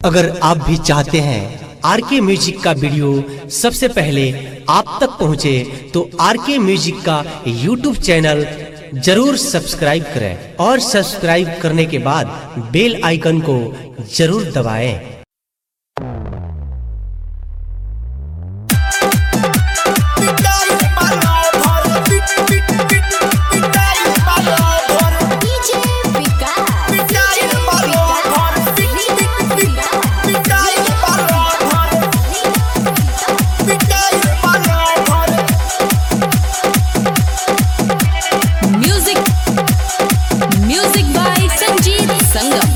अगर आप भी चाहते हैं आर के म्यूजिक का वीडियो सबसे पहले आप तक पहुंचे तो आर के म्यूजिक का यूट्यूब चैनल जरूर सब्सक्राइब करें और सब्सक्राइब करने के बाद बेल आइकन को जरूर दबाएं। DJ Vikas. DJ Music. Music by Sanjeev Sangam.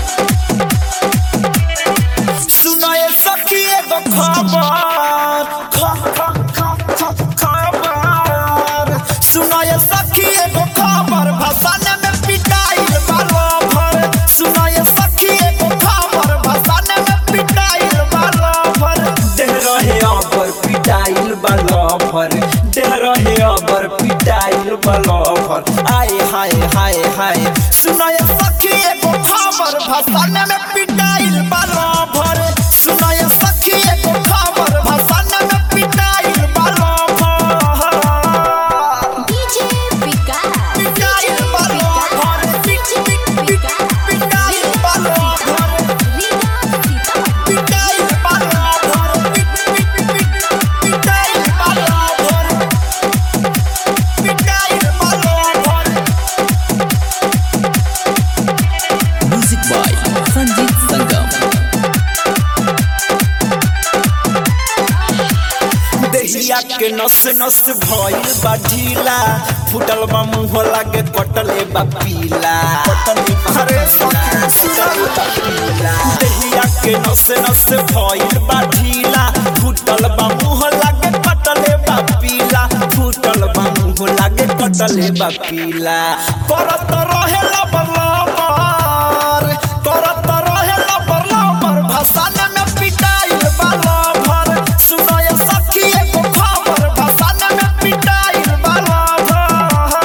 सुनाए सखी एगो खबर ख- ख- ख- ख- खबर सुनाए सखी एगो खबर भसाने में पिटाइल बालो भर सुनाए सखी एगो खबर भसाने में पिटाइल बालो भर देह रहे अबर पिटाइल बालो भर देह रहे अबर पिटाइल बालो भर आए हाय हाय हाय सुनाए सखी एगो खबर भसाने में पिटाइल बालो भर सुनाए सखी एगो खबर भसाने में पिटाइल बालो भर DJ Vikas. पिटाइल बालो भर पिटाइल बालो भर पिटाइल बालो भर पिटाइल बालो भर पिटाइल बालो भर Music by Sanjeev Sangam. देहिया के नस नस भइल बा ढीला फुटल बा मुंह लागे कटले बा पीला अरे सखी सुनल बा पीला देहिया के नस नस भइल बा ढीला फुटल बा मुंह लागे कटले बा पीला फुटल बा मुंह लागे कटले बा पीला करत रहे लबर लबर करत रहे लबर लबर भसाने में पिटाइल बा लबर सुनाय सखी एगो खबर भसाने में पिटाइल बा लबर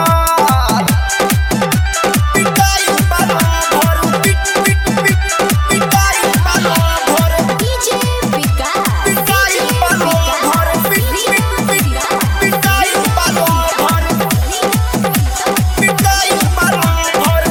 पिटाइल बा लबर पिट पिट पिट पिटाइल बा लबर DJ Vikas. पिटाइल बा लबर पिट पिट पिट पिटाइल बा लबर पिटाइल बा लबर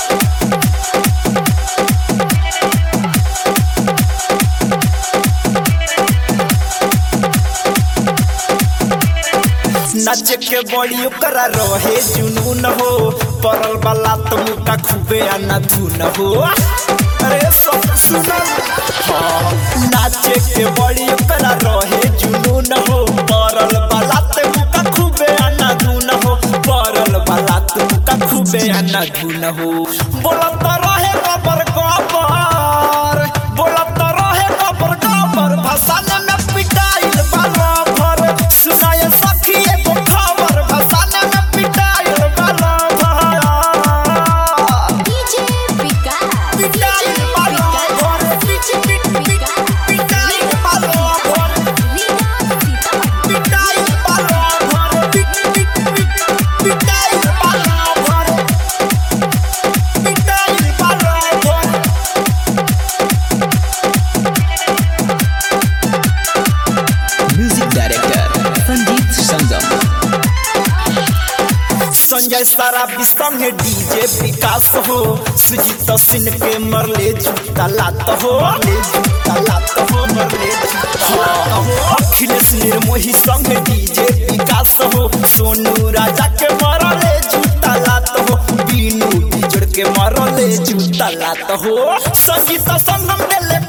नच के बड़ी ओकरा रहे जुनून हो परल वाला तो मुका खूबे आना धुन हो अरे सब सुनल हाँ नाचे के बड़ी ओकरा रहे जुनून हो परल वाला तो मुका खूबे आना धुन हो परल वाला तो मुका खूबे आना धुन हो बोलत रहे गबर गबर बोलत रहे गबर गबर भसाने में पिटाइल बाला भर सुनाए सखी एगो खबर भसाने में पिटाइल बाला भर DJ Vikas. पिटाइल बाला भर पिट पिट पिट पिटाइल बाला भर पिटाइल बाला भर पिट पिट पिट पिटाइल बाला भर पिटाइल बाला भर Music director Sanjeev Sangam. Sanjay सारा विषम है डीजे विकास हो सुजीत सिंह के मरले जूता लात हो मरले जूता लात हो मरले जूता लात हो अखिलेश निर्मोही संग डीजे विकास हो सोनू राजा के मरले जूता लात हो बीनू बिजड़ के मरले जूता लात हो संगीत संगम देले